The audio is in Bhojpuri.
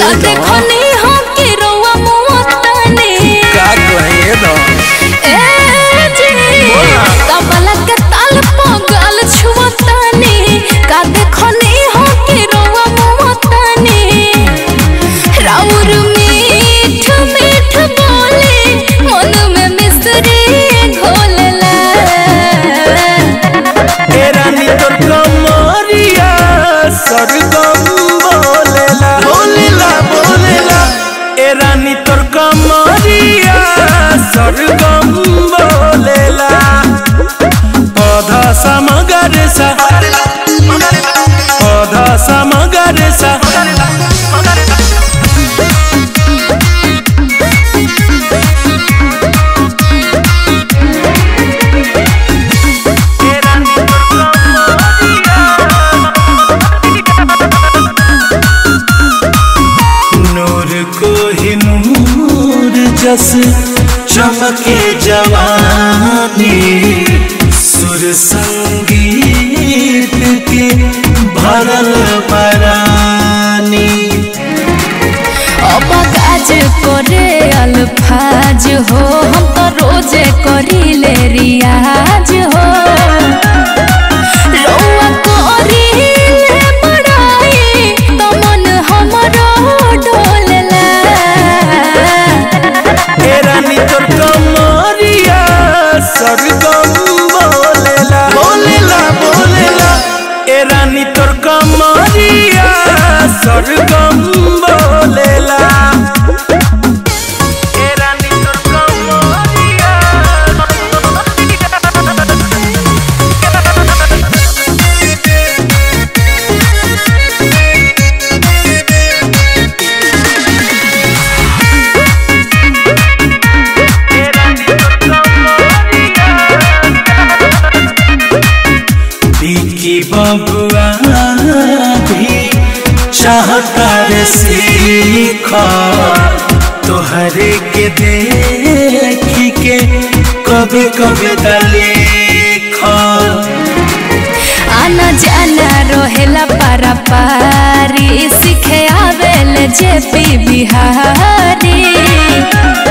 का देखनी हो कि रउआ मुअतानी का कहे दो ए जी तबला के ताल पगल छुअतानी का देखनी हो कि रउआ मुअतानी राउर मीठ मीठ बोले मन में मिश्री घोलला ए रानी तोर कमरिया सरगम बोलेला बोलेला बोलेला ए रानी तोर कमरिया सरगम बोलेला पौधा समगर सा पौधा समगर सा नूर को ही नूर जस चमके जवानी सुर संगीत के भरल बरानी अब काज करे अल्फाज हो हम तो रोजे करीले रियाज हो रउआ करीले बड़ाई तो मन हमरो डोलला ए रानी तोर कमरिया सरगम बोलेला बोलेला बोलेला ए रानी तोर कमरिया सरगम बोलेला ए रानी तोर कमरिया बिकी बबुआ भी चाहता रे सीख तोहरे के देख के कभी कभी दलेख आना जाना रहेला पारा पारी सीखे आवेले जेपी बिहारी